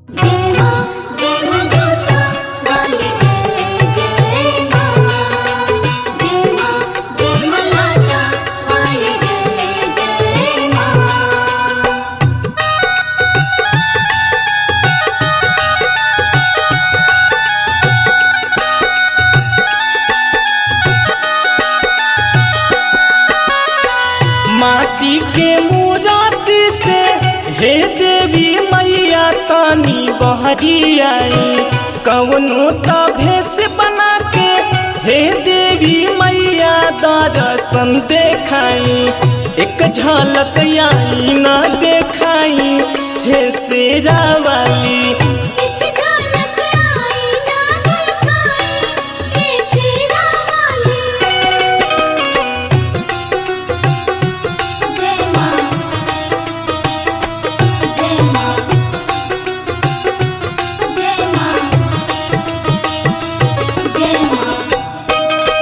जय मां जय मां जोता वाली जय जय मां जय मां जय मां लाटा वाली जय जय मां माटी के मूरति से हे देवी मैया तानी बहरी आई कवनो त भेष बना के हे देवी मैया दर्शन देखाई एक झलक आई ना देखाई हे शेरा वाली एक झलक आई ना दिखाई कैसी रावाली जय मां जय मां जय मां जय मां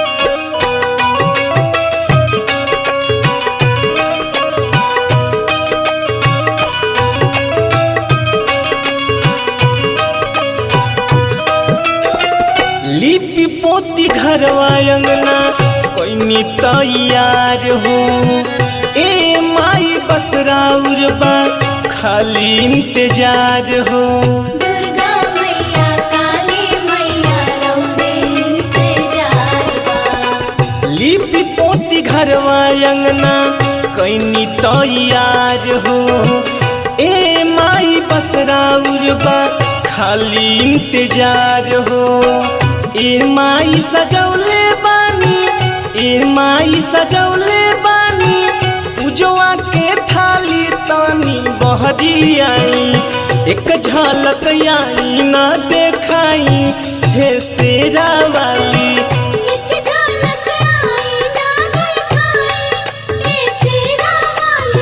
लिपि पोती घरवा अंगना कोई तैयार हो ए माई बसराउर बा खाली इंतजार हो दुर्गा मैया काली मैया रौदे इंतजार बा लिपि पोती घरवा अंगना कोई तैयार हो ए माई बसराउर बा खाली इंतजार हो ए माई सजौले बानी ए माई सजौले बानी पूजवा के थाली तानी बहरी आई एक झलक आई ना देखाई हे शेरा वाली एक झलक आई ना दिखाई कैसी रावाली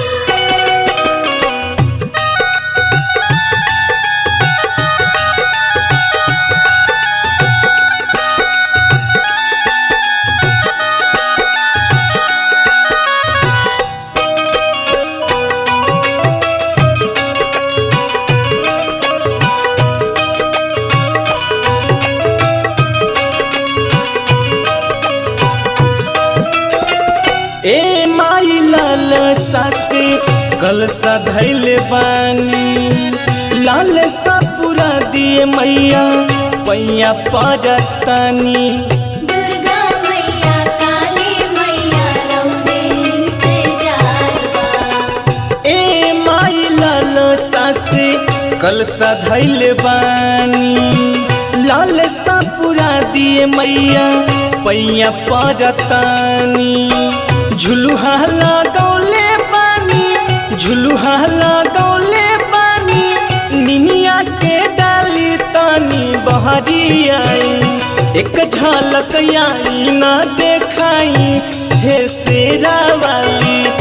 ए माई लाल सासे कल धैले बानी लाल सा पूरा दिए मैया पैया पजतनी दुर्गा मैया काली मैया रौदे इंतजार बा ए माई लाल सासे कल धैले बानी लाल सा पूरा दिए मैया पैया पजतनी झुलुहा लगौले बानी झुलुहा लगौले बानी निमिया के डाली तानी बहरी आई एक झलक आई ना देखाई हे शेरा वाली